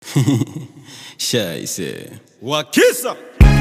Scheiße. Wakisa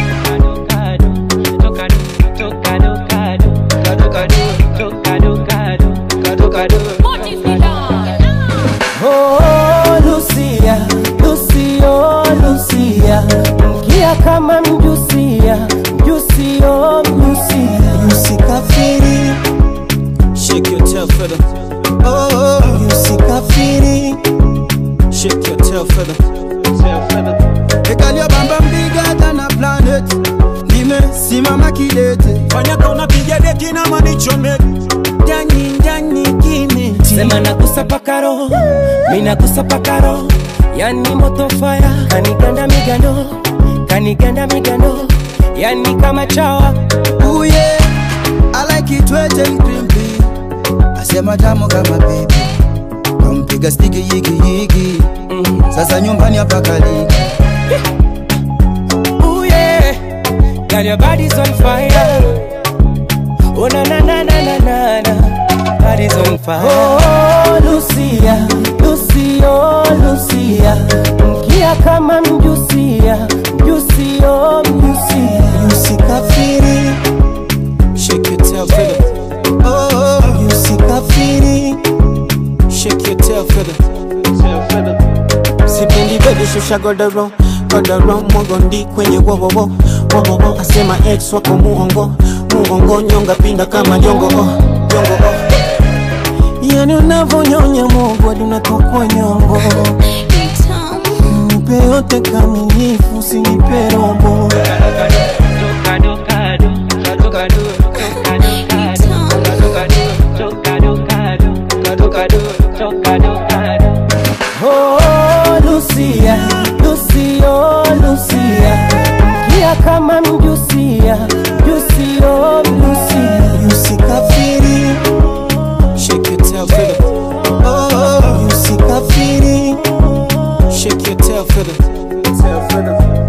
Oh, Lucia, Lucio, Lucia, mkia kama mjusia, mjusio, mjusia, Usikafiri, Shake your tail feather. oh, usikafiri. Shake your tail feather. Ekalia bamba bigger than a planet. Nimesimama kidete. fanyaka unapiga deki na manichomeki Ndani ndani kimi. sema nagusa pakaro, minagusa pakaro, yani moto fire, kaniganda migando, kaniganda migando, yani kama chawa Ooh yeah, I like it wet and crimpy. Asema tamu kama baby. Kampiga stiki yigi yigi. Sasa nyumbani hapa kaliki. Ooh yeah, girl your body's on fire. Oh na na na na na na na, body's on fire. Oh Lucia, Lucio, Lucia, mkia kama mjusia, mjusio, mjusia. Usikafiri, Shake your tail feather. oh, usikafiri. Shake your tail feather. sipendi bebe shusha godoro godoro mogondi kwenye wowowo wowowo asema ex wako muongo muongo nyonga pinda kama jongo oh, jongo oh. yani unavonyonya mogo hadi unatokwa nyongo nipe yote kamilifu usinipe robo Oh, Lucia, Lucio, Lucia, mkia kama mjusia, mjusio, mjusia. Usikafiri, Shake your tail feather. oh, usikafiri. Shake your tail feather.